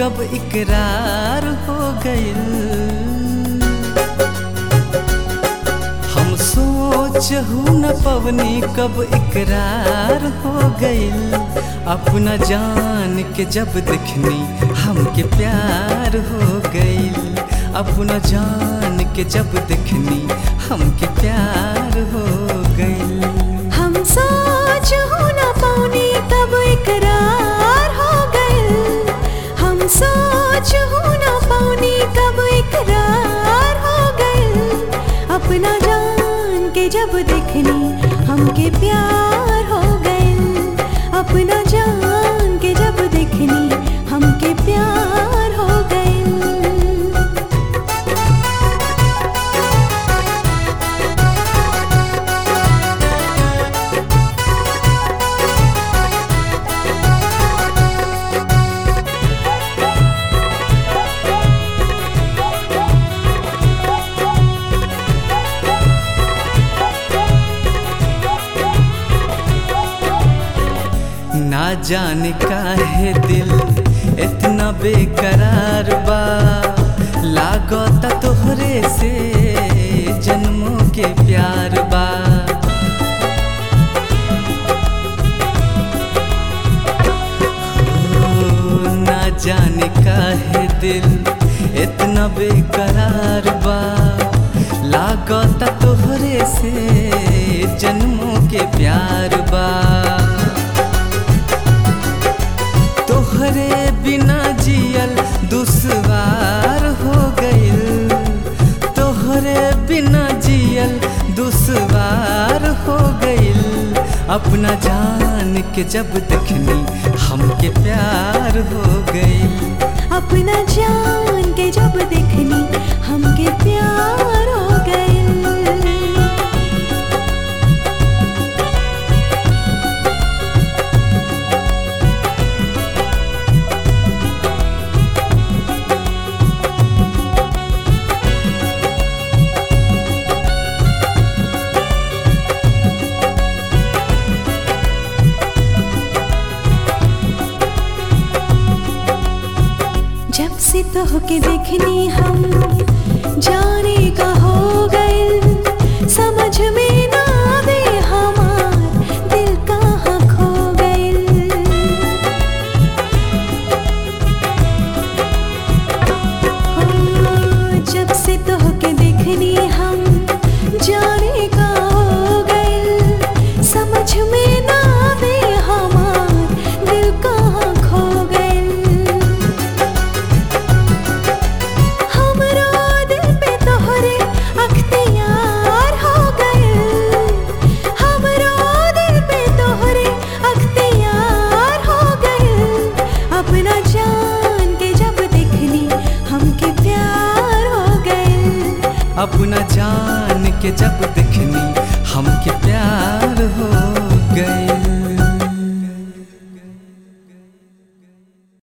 कब इकरार हो गइल हम सोचहु न पवनी कब इकरार हो गइल अपना जान के जब देखनी हमके प्यार हो गइल अपना जान के जब देखनी हमके प्यार हो गइल हम सोच हो न पानी कब इकरार हो गइल हम सोच हो न पानी कब इकरार हो गइल अपना जान के जब देखनी हमके प्यार हो गइल अपना जान के जब देखनी हमके प्यार हो गइल ना जाने काहे दिल इतना बेकरार बा लागता तोहरे से जन्मों के प्यार बा ओ, ना जाने काहे दिल इतना बेकरार बा लागता तोहरे से जन्मों के प्यार बा तोहरे बिना जियल दुश्वार हो गइल तोहरे बिना जियल दुश्वार हो गइल अपना जान के जब देखनी हमके प्यार हो गइल अपना जान के जब देखनी हमके प्यार हो गइल जब से तो के देखनी हम जाने का हो गइल समझ में ना आवे हमार दिल कहाँ खो गइल हो, जब से तो के देखनी हम जाने का हो गइल समझ में ना आवे हमार दिल कहाँ खो गइल हमरो दिल पे तोहरे अख्तियार हो गइल हमरो दिल पे तोहरे अख्तियार हो गइल अपना जान के जब देखनी हमके प्यार हो गइल अपना जान के जब देखनी हमके प्यार हो